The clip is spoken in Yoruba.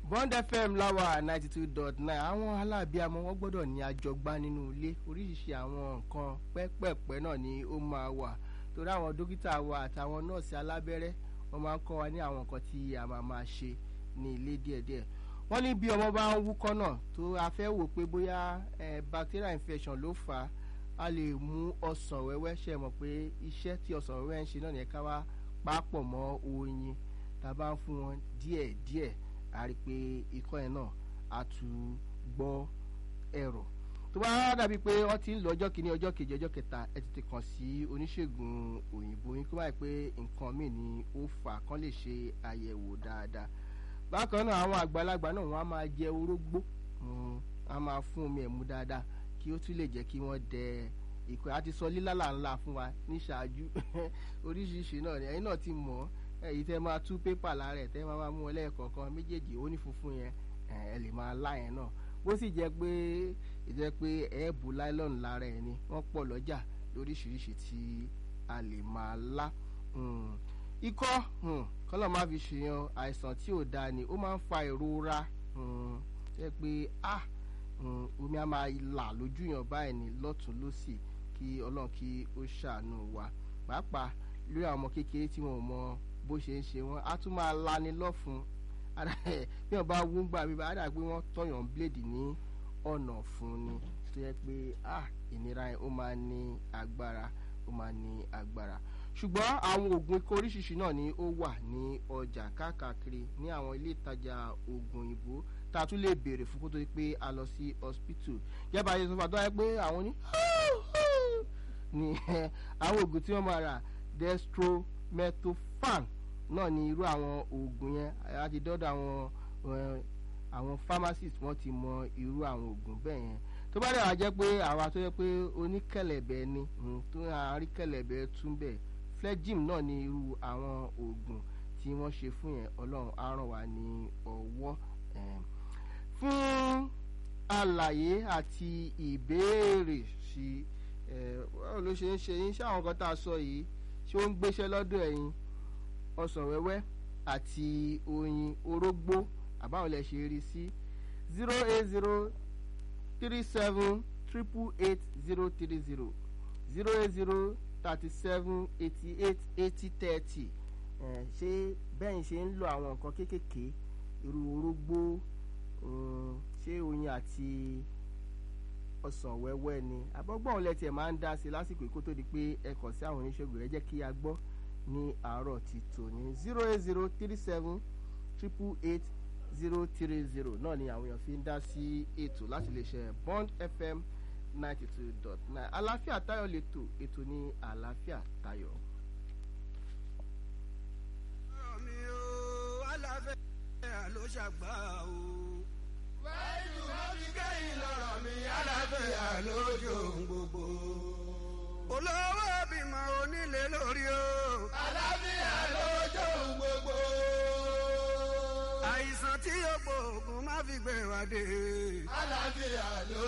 bond fm láwà ninety two dot nine àwọn aláàbíàmọ wọn gbọ́dọ̀ ní àjọgbá nínú ilé oríṣiríṣi àwọn nǹkan pẹ́pẹ́pẹ́ náà ni ó máa wà torí àwọn dókítà wa àtàwọn nọ́ọ̀sì alábẹ́rẹ́ wọ́n máa ń kọ́ wa ní àwọn nǹkan tí a máa máa ṣe ní ilé díẹ̀díẹ̀ wọ́n ní bí ọmọ bá ń wúkọ́ náà tó a fẹ́ wò pé bóyá bacterial infection ló fà á a lè mú ọsàn wẹ́wẹ́ ṣe mọ̀ pé iṣẹ́ tí ọsàn wẹ́wẹ́ ń ṣe náà nìyẹn ká wá pápọ̀ mọ́ oyin tá a bá ń fún wọn díẹ̀díẹ̀ a rí i pé ikọ́ yẹn náà a tún gbọ́ ẹ̀rọ tó bá dàbí pé wọ́n ti ń lọ ọjọ́ kìíní ọjọ́ kejì ọjọ́ kẹta ẹ tètè kàn sí oníṣègùn òyìnbó yín kó báyìí pé nǹkan míì ni ó fà kán lè ṣe àyẹ̀wò dáadáa bákan náà àwọn àgbàlagbà náà wọ́n á máa jẹ orógbó wọ́n á máa fún omi ẹ̀mú dáadáa kí ó tún lè jẹ́ kí wọ́n dẹ ìkọ́ àti sọ lílálà ńlá fún wa ní ṣáájú oríṣiríṣi náà ni ẹ̀yin náà ti mọ̀ ọ́ èyí tẹ́ máa tú pépà lára ẹ̀ tẹ́ máa máa mú ọ lẹ́ẹ̀kọ̀ọ̀kan méjèèjì ó ní funfun yẹn ẹ lè máa lá yẹn náà bó sì jẹ́ pé ìjẹ́ pé ẹ̀ẹ́bù láìlọ́ọ̀nù lára ẹ̀ ni wọ́n pọ̀ lọ́jà lóríṣiríṣi tí a lè máa lá ikọ́ kọ́lọ̀ má fi ṣèyàn àìsàn tí ò dáa ni ó máa ń fa ìrora jẹ́ pé ah omi á máa là lójú yàn báyìí ní lọ́tún lọ́sì kí ọlọ́run kí ó ṣàánú wa pàápàá lórí àwọn ọmọ kékeré tí wọn ò mọ bó ṣe ń ṣe wọn á tún máa lani lọ́fun bí wọn bá wú gbà mí bá dà pé wọ́n tọ̀yàn bíléèdì ní ọ̀nà fún ni tó yẹ pé ah ìnira yẹn ó máa ní agbára ó máa ní agbára ṣùgbọ́n àwọn oògùn ikọ̀ oríṣiríṣi náà ni ó wà ní ọjà káàkiri ní àwọn ilé ìtajà oògùn òyìnbó tá a tún lè béèrè fún kó tó di pé a lọ sí hospital yẹ́bà ayé sọ́fà tó wáyé pé àwọn ní ní àwọn oògùn tí wọ́n máa rà dextromethorphan náà ni irú àwọn oògùn yẹn a ti dọ́dọ̀ àwọn àwọn pharmacist wọ́n ti mọ irú àwọn oògùn bẹ́ẹ̀ yẹn tó bá dẹ̀ wá jẹ́ pé àwa tó yẹ pé oníkẹ̀lẹ̀bẹ̀ ni tó àárí kẹ̀lẹ̀bẹ̀ tún bẹ̀ flegim náà ni irú àwọn oògùn tí wọ́n ṣe fún yẹn ọlọ́run á ràn wá ní ọwọ́ fún àlàyé àti ìbéèrè sí báwo ló ṣe ń ṣe yín ṣé àwọn kan tá a sọ yìí ṣé ó ń gbéṣẹ́ lọ́dọ̀ ẹ̀yin ọsàn wẹ́wẹ́ àti oyin orógbó àbáwọn lè ṣe rí sí zero eight zero three seven triple eight zero three zero zero eight zero thirty seven eighty eight eighty thirty ṣé bẹ́ẹ̀ ṣe ń lo àwọn nǹkan kéékèèké irú orógbó ṣé oyin àti ọsàn wẹ́wẹ́ ni àbọ̀gbọ́n òun lẹ́tì ẹ̀ máa ń dá sí lásìkò kó tó di pé ẹ kàn sí àwọn oníṣègùn ẹ jẹ́ kí a gbọ́ ní àárọ̀ ti tòní zero eight zero three seven triple eight zero three zero náà ni àwọn èèyàn fi ń dá sí ètò láti lè ṣe bond fm ninety two dot nine àlàáfíà tayọ lẹ́tọ̀ ètò ní àlàáfíà tayọ. mi ò aláfẹ́ ló ṣàgbà o. wáyé wọ́n fi kẹ́yìn lọ́rọ̀ mi aláfẹ́ lójú gbogbo. olówó bímọ onílé lórí o.